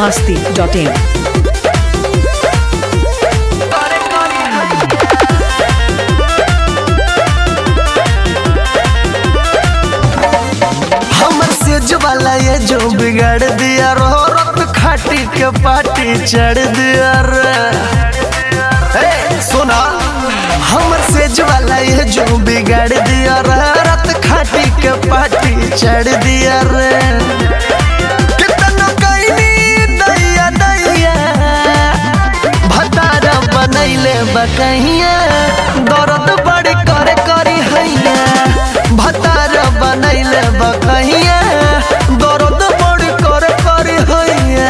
masti.in. हमर सेज वाला ये जो बिगाड़ दिया रो रत खाटी के पाटी चढ़ दिया रे ए, सुना हमर सेज वाला ये जो बिगाड़ दिया रे रत खाटी के पाटी चढ़ दिया रे कितना कैनी दैया दैया भतारा बनैले बकहिया दर्द बड़ी करे करी हैया भतारा बनैले बकहिया दर्द बड़ी करे करी हैया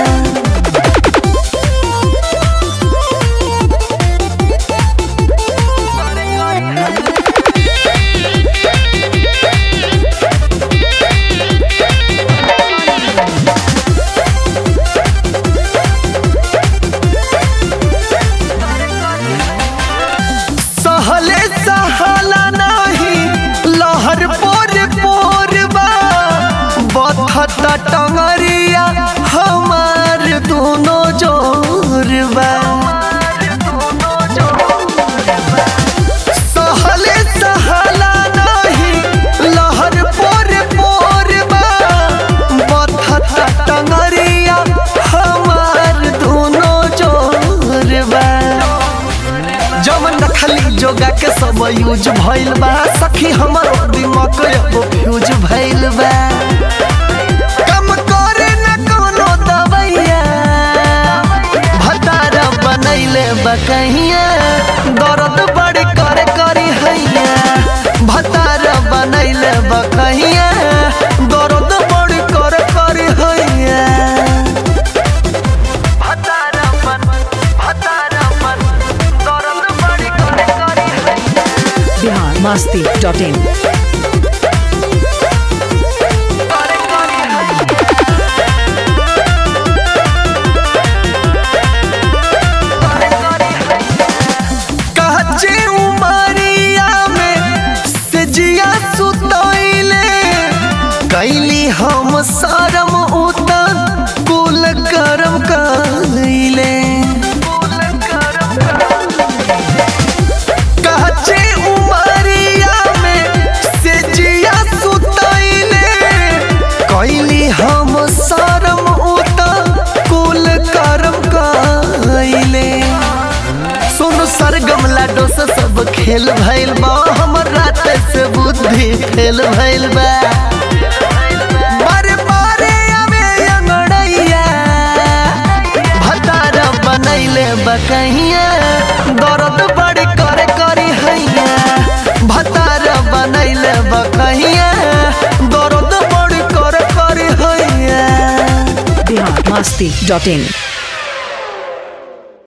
सहले सहला नाही लहर पोर पोर बा बथता टंगरिया हमार दोनों जोर बा सहले सहला नाही लहर पोर पोर बा बथता टंगरिया हमार दोनों जोर बा जमन रखली जोगा के सब यूज भइल बा सखी हमर दिमाग अब फ्यूज भइल बा कम करे न कोनो दवैया भतारा बनैले बकहिया दर्द बड़ी करे करी हैया भतारा बनैले बकहिया दर्द बड़ी करे करी हैया भतारा बन भतारा बन दर्द बड़ी करे करी हैया Bihar masti.in. कच्चे उमरिया में सजिया सुतैले कैली हम शरम उतर कुल करम कैले कच्चे उमरिया में सजिया सुतैले कैली हम शरम उतर कुल करम कैले सुन सरगम लाडो से सब खेल भइल बा हमर रात से बुद्धि फेल भइल बा बारे बारे आवे अंगड़ैया भतारा बनैले बकहिया दर्द बड़ी करे करी हैया भतारा बनैले बकहिया दर्द बड़ी करे करी हैया Bihar masti.in.